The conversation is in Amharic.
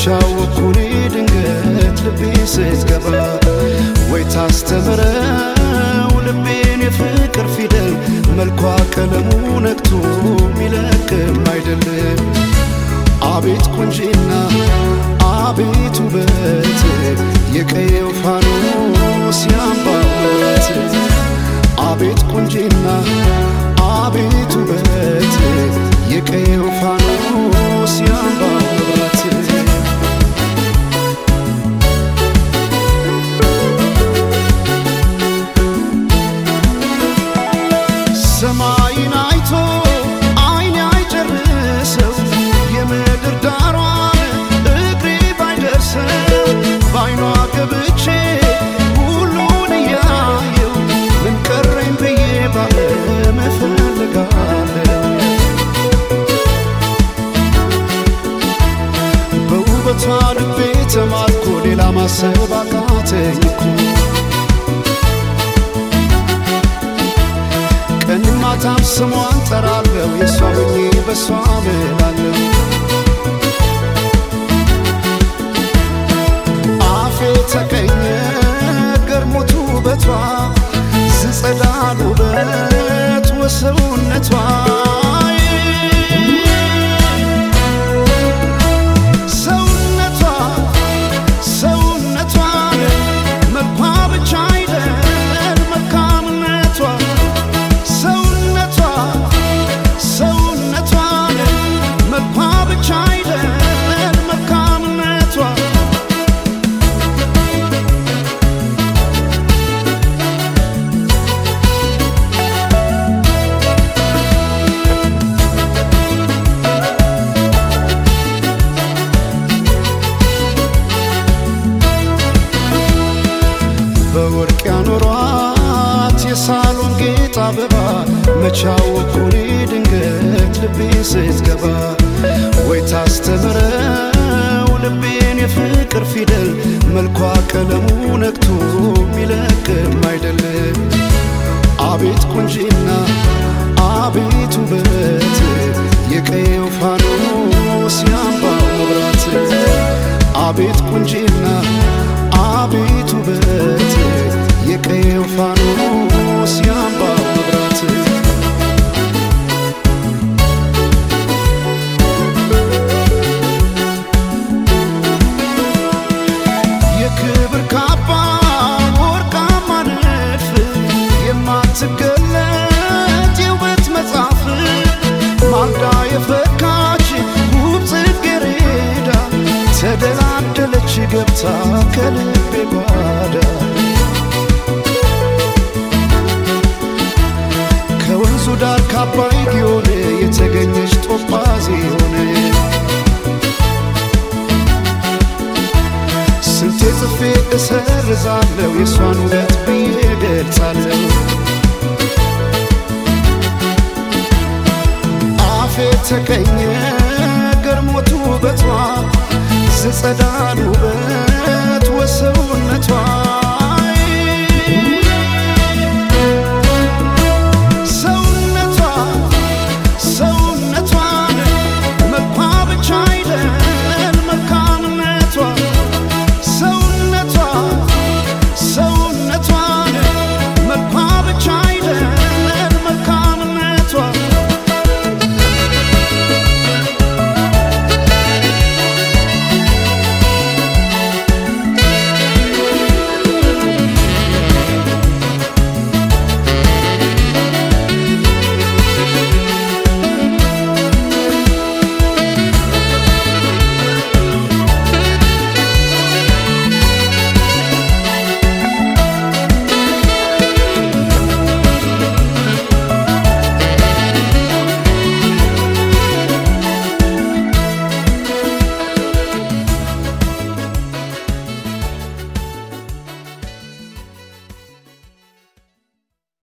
መቻወኩኔ ድንገት ልቤ ስትገባ ወይ ታስተምረው ልቤን የፍቅር ፊደል መልኳ ቀለሙ ነቅቶ ሚለቅም አይደለም አቤት ቁንጂና አቤት ውበት የቀየው ፋኖስ ያምባበት አቤት ቁንጂና አቤት ውበት የቀየው ፋኖስ ያምባበት ሰማይን አይቶ አይኔ አይጨርሰው የምድር ዳሯን እግሬ ባይደርሰው በአይኗ ገብቼ ሁሉን እያየው ምን ቀረኝ ብዬ ባለም እፈልጋለሁ በውበቷ ልቤ ተማርኮ ሌላ ማሰብ አቃተኝ እኮ ቀን ማታም ስሟን ጠራለሁ የእሷ ሆኜ በእሷ ምላለሁ አፌ ተቀኘ ገርሞቱ ውበቷ ዝጸዳል ውበት ወሰውነቷ ሰውነቷ ሰውነቷ መልኳ ብቻ አይደል መልካምነቷ ሰውነቷ ሰውነቷ መልኳ ብቻ አይደል መልካምነቷ በወርቅ ያኖሯት የሳሎን ጌጥ አበባ መቻወኩኔ ድንገት ልቤ ስትገባ ወይ ታስተምረው ልቤን የፍቅር ፊደል መልኳ ቀለሙ ነቅቶ ሚለቅም አይደለም አቤት ቁንጂና አቤት ውበት የቀየው ፋኖስ ያምባው መብራት አቤት ቁንጂና አቤት ውበት የቀየው ፋኖስ ያምባው መብራት የክብር ካባ ወርቃማ ንድፍ የማትገለጥ የውበት መጽሐፍ ማልዳ የፈካች ውብ ጽጌረዳ ተደላደለች ገብታ ከልቤ ጓዳ ከወንዙ ዳር ካባይ ጊዮን የተገኘች ጦጳዝ ሆነ ስንቴ ጽፌ እሰርዛለሁ የእሷን ውበት ብዬ ገልጻለሁ አፌ ተቀኘ ገርሞት ውበቷ ዝጸዳል ውበት ወሰውነቷ